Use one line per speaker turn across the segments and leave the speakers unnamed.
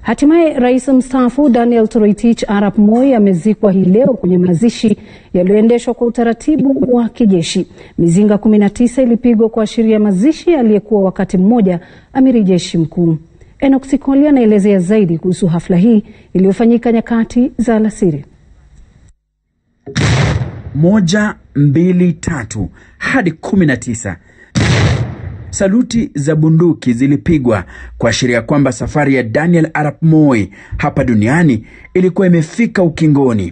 Hatimaye rais mstaafu Daniel Toroitich arap Moi amezikwa hii leo kwenye mazishi yaliyoendeshwa kwa utaratibu wa kijeshi. Mizinga 19 ilipigwa kuashiria mazishi aliyekuwa wakati mmoja amiri jeshi mkuu. Enoch Sikoli anaelezea zaidi kuhusu hafla hii iliyofanyika nyakati za alasiri.
Moja, mbili, tatu hadi kumi na tisa. Saluti za bunduki zilipigwa kuashiria kwamba safari ya Daniel arap Moi hapa duniani ilikuwa imefika ukingoni.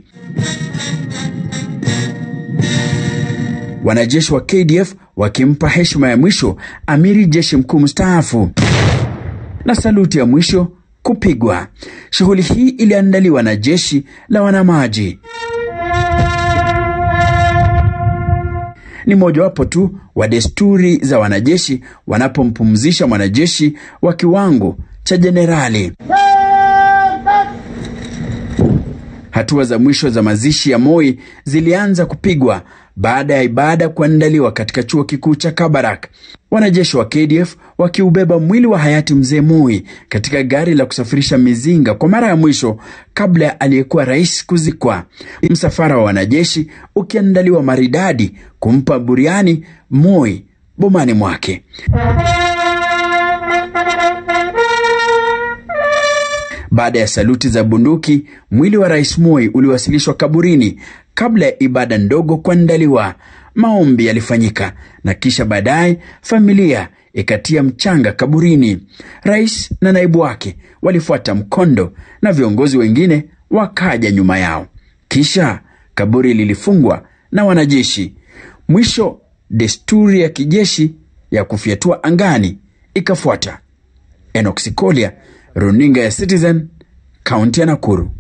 Wanajeshi wa KDF wakimpa heshima ya mwisho amiri jeshi mkuu mstaafu na saluti ya mwisho kupigwa. Shughuli hii iliandaliwa na jeshi la wanamaji. Ni mojawapo tu wa desturi za wanajeshi wanapompumzisha mwanajeshi wa kiwango cha jenerali. Hatua za mwisho za mazishi ya Moi zilianza kupigwa baada ya ibada kuandaliwa katika chuo kikuu cha Kabarak, wanajeshi wa KDF wakiubeba mwili wa hayati mzee Moi katika gari la kusafirisha mizinga kwa mara ya mwisho kabla ya aliyekuwa rais kuzikwa. Msafara wa wanajeshi ukiandaliwa maridadi kumpa buriani Moi bomani mwake. Baada ya saluti za bunduki, mwili wa rais Moi uliwasilishwa kaburini kabla ya ibada ndogo kuandaliwa. Maombi yalifanyika na kisha baadaye familia ikatia mchanga kaburini. Rais na naibu wake walifuata mkondo na viongozi wengine wakaja nyuma yao. Kisha kaburi lilifungwa na wanajeshi. Mwisho, desturi ya kijeshi ya kufyatua angani ikafuata. Enoch Sikolia, runinga ya Citizen, kaunti ya Nakuru.